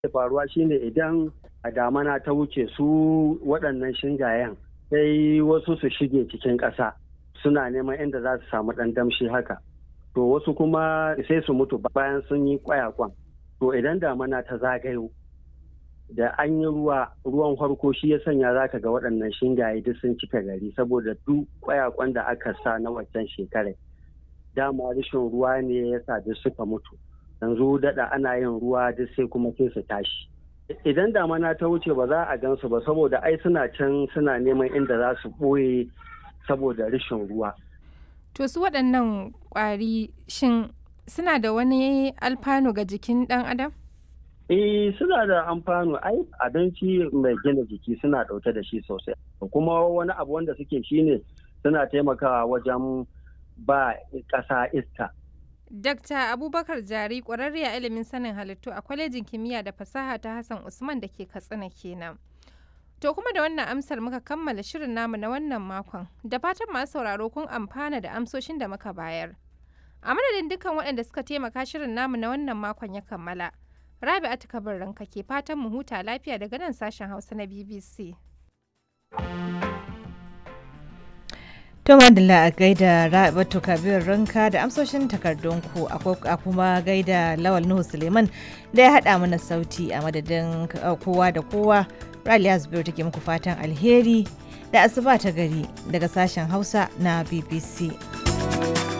faruwa shine idan a damana ta wuce su waɗannan shingayen sai wasu su shige cikin ƙasa suna neman inda za su samu ɗan damshi haka to wasu kuma sai su mutu bayan sun yi kwayakwan to idan damana ta zagayo da an yi ruwa ruwan farko shi ya sanya za ka ga waɗannan shingaye duk sun cika gari saboda duk kwayakwan da aka sa na waccan shekarar dama rashin ruwa ne ya sa duk suka mutu yanzu daɗa ana yin ruwa duk sai kuma sai su tashi idan damana ta wuce ba za a gansu ba saboda ai suna can suna neman inda za su ɓoye saboda rashin ruwa To su waɗannan ƙwari shin suna da wani alfanu ga jikin ɗan adam? Eh suna da amfano ai abinci mai gina jiki suna ɗauke da shi sosai kuma wani abu wanda suke shine suna taimakawa wajen ba ƙasa iska. Dakta Abubakar Jari ƙwararre a ilimin sanin halittu a kwalejin kimiyya da fasaha ta Hassan Usman da ke Katsina kenan. To kuma da wannan amsar muka kammala shirin namu na wannan makon da fatan masu sauraro kun amfana da amsoshin da muka bayar. A madadin dukkan waɗanda suka taimaka shirin namu na wannan makon ya kammala. Rabi'atu Kabir ranka ke fatan mu huta lafiya daga nan sashen Hausa na BBC. To madalla a gaida Rabi'atu Kabir ranka da amsoshin takardunku a kuma gaida Lawal Nuhu Suleiman da ya haɗa mana sauti a madadin kowa da kowa. Raliya Zubairu take muku fatan alheri da asuba ta gari daga sashen Hausa na BBC.